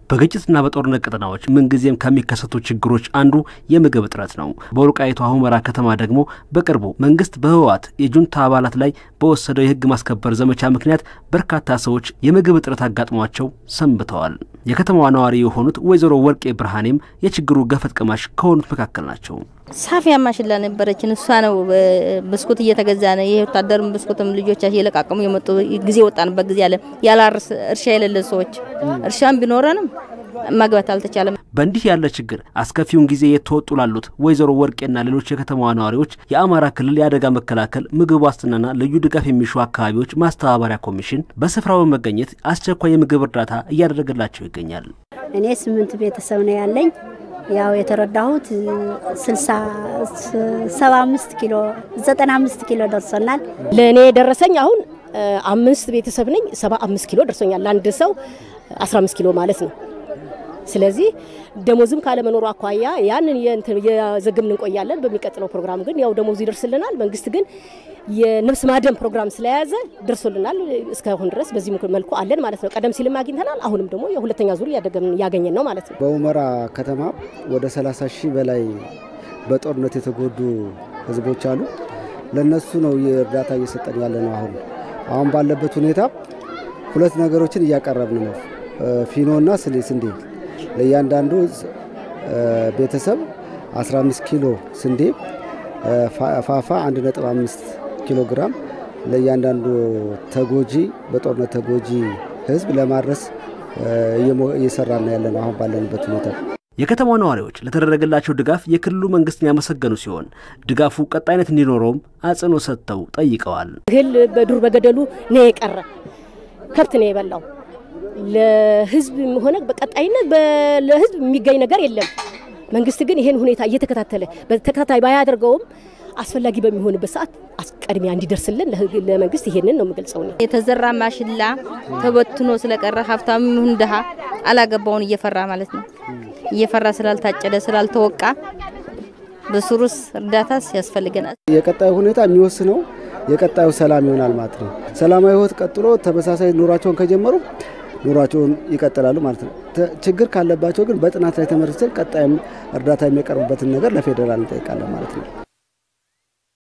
በግጭትና በጦርነት ቀጠናዎች ምንጊዜም ከሚከሰቱ ችግሮች አንዱ የምግብ እጥረት ነው። በወልቃይቱ ሁመራ ከተማ ደግሞ በቅርቡ መንግስት በህወሓት የጁንታ አባላት ላይ በወሰደው የህግ ማስከበር ዘመቻ ምክንያት በርካታ ሰዎች የምግብ እጥረት አጋጥሟቸው ሰንብተዋል። የከተማዋ ነዋሪ የሆኑት ወይዘሮ ወርቄ ብርሃኔም የችግሩ ገፈት ቀማሽ ከሆኑት መካከል ናቸው። ሳፊያ ማሽላ ነበረችን። እሷ ነው ብስኩት እየተገዛ ነው። ይሄ ወታደርም ብስኩትም ልጆቻችን እየለቃቀሙ የመጡ ጊዜ ወጣንበት ጊዜ አለ። ያለ እርሻ የሌለን ሰዎች እርሻም ቢኖረንም ማግባት አልተቻለም። በእንዲህ ያለ ችግር አስከፊውን ጊዜ የተወጡ ላሉት ወይዘሮ ወርቄና ሌሎች የከተማዋ ነዋሪዎች የአማራ ክልል የአደጋ መከላከል ምግብ ዋስትናና ልዩ ድጋፍ የሚሹ አካባቢዎች ማስተባበሪያ ኮሚሽን በስፍራው በመገኘት አስቸኳይ የምግብ እርዳታ እያደረገላቸው ይገኛል። እኔ ስምንት ቤተሰብ ነው ያለኝ። ያው የተረዳሁት ሰባ አምስት ኪሎ ዘጠና አምስት ኪሎ ደርሶናል። ለእኔ የደረሰኝ አሁን አምስት ቤተሰብ ነኝ። ሰባ አምስት ኪሎ ደርሶኛል። ለአንድ ሰው አስራ አምስት ኪሎ ማለት ነው። ስለዚህ ደሞዝም ካለመኖሩ አኳያ ያንን የዘግምን እንቆያለን። በሚቀጥለው ፕሮግራም ግን ያው ደሞዙ ይደርስልናል። መንግስት ግን የነፍስ ማደን ፕሮግራም ስለያዘ ደርሶልናል። እስካሁን ድረስ በዚህ መልኩ አለን ማለት ነው። ቀደም ሲልም አግኝተናል። አሁንም ደግሞ የሁለተኛ ዙር እያገኘን ነው ማለት ነው። በሁመራ ከተማ ወደ 30 ሺህ በላይ በጦርነት የተጎዱ ህዝቦች አሉ። ለነሱ ነው የእርዳታ እየሰጠን ያለ ነው። አሁን አሁን ባለበት ሁኔታ ሁለት ነገሮችን እያቀረብን ነው። ፊኖና ስንዴ ለእያንዳንዱ ቤተሰብ 15 ኪሎ ስንዴ፣ ፋፋ 1.5 ኪሎ ግራም ለእያንዳንዱ ተጎጂ በጦርነት ተጎጂ ህዝብ ለማድረስ እየሰራን ያለ ነው አሁን ባለንበት ሁኔታ። የከተማው ነዋሪዎች ለተደረገላቸው ድጋፍ የክልሉ መንግስትን ያመሰገኑ ሲሆን ድጋፉ ቀጣይነት እንዲኖረውም አጽንኦ ሰጥተው ጠይቀዋል። እህል በዱር በገደሉ ነው የቀረ፣ ከብት ነው የበላው። ለህዝብ ሆነ በቀጣይነት ለህዝብ የሚገኝ ነገር የለም። መንግስት ግን ይሄን ሁኔታ እየተከታተለ በተከታታይ ባያደርገውም አስፈላጊ በሚሆንበት ሰዓት ቅድሚያ እንዲደርስልን ለመንግስት ይሄንን ነው የምገልጸው። የተዘራ ማሽላ ተበትኖ ስለቀረ ሀብታም ይሁን ድሃ አላገባውን እየፈራ ማለት ነው እየፈራ ስላልታጨደ ስላልተወቃ በሱሩስ እርዳታስ ያስፈልገናል። የቀጣዩ ሁኔታ የሚወስነው የቀጣዩ ሰላም ይሆናል ማለት ነው። ሰላማዊ ህይወት ቀጥሎ ተመሳሳይ ኑሯቸውን ከጀመሩ ኑሯቸውን ይቀጥላሉ ማለት ነው። ችግር ካለባቸው ግን በጥናት ላይ ተመርተን ቀጣይም እርዳታ የሚያቀርቡበትን ነገር ለፌዴራል እንጠይቃለን ማለት ነው።